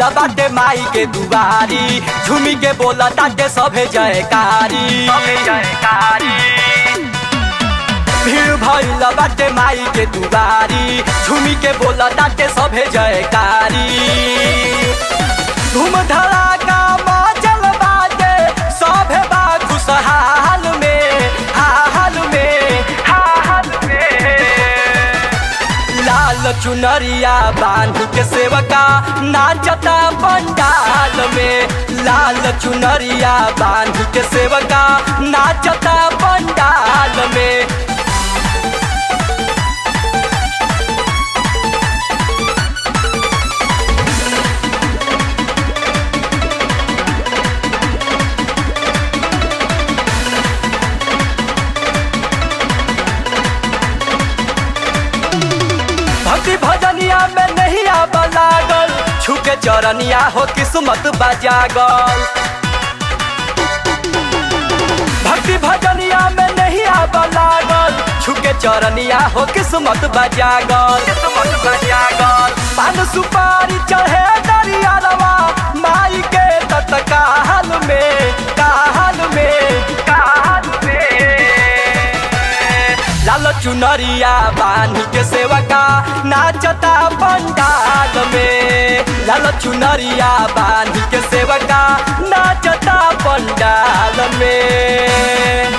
भइल बाटे माई के दुआरी झूमी के बोला ताटे सभे जयकारी सभे जयकारी भीड़ भइल बाटे माई के दुआरी झूमी के बोला ताटे सभे जयकारी धूम धड़ाका मचल बाटे सभे बा खुशहाल में हाल में हाल में लाल चुनरिया बांध के सेवका नाचता पंडाल में लाल चुनरिया बांध के सेवका नाचता पंडाल में भक्ति भजनिया में नहीं आब लागल छुके चरनिया हो किस्मत बजागल भक्ति भजनिया में नहीं आब लागल छुके चरनिया हो किस्मत बजागल किस्मत बजागल पान सुपारी चढ़े दरियालवा माई के तत्काल में काल में काल में लाल चुनरिया बानी के सेवका नाचता पंडाल में लाल चुनरिया बानी के सेवका नाचता पंडाल में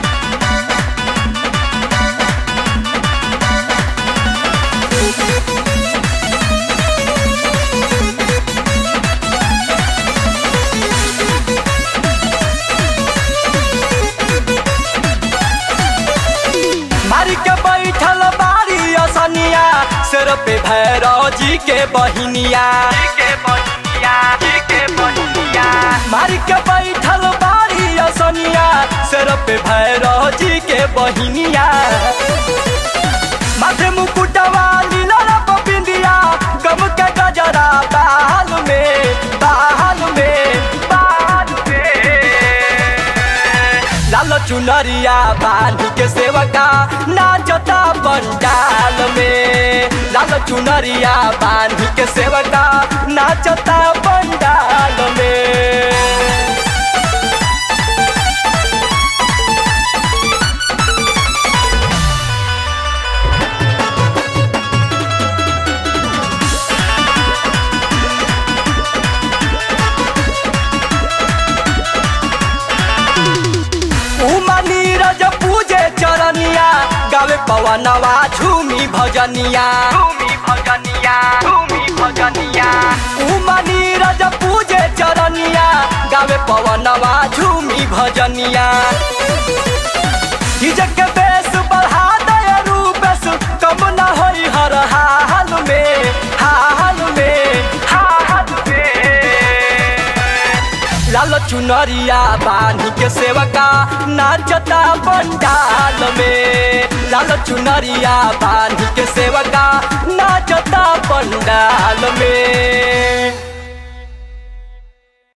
मारी के बैठल बारी असनिया सिर पे भैरव जी के बहिनिया मारी के बैठल बारी असनिया सिर पे भैरव जी के बहिनिया माथे मुकुटवा लीला रब बिंदिया गम के गजरा बाल में बाल में बाल में लाल चुनरिया बांध के सेवका नाचता पंडाल में लाल चुनरिया बांध के सेवका नाचता पंडाल में उमा नीरज पूजे चरनिया गावे पवनवा झूमी भजनिया झूमी भजनिया झूमी भजनिया उमा नीरज पूजे चरनिया गावे पवनवा झूमी भजनिया डीजे के बेस बढ़ा दे रूपेश कम न होई हर हाल में हाल में हाल में लाल चुनरिया बानी के सेवका नाचता पंडाल में लाल चुनरिया बानी के सेवका नाचता पंडाल में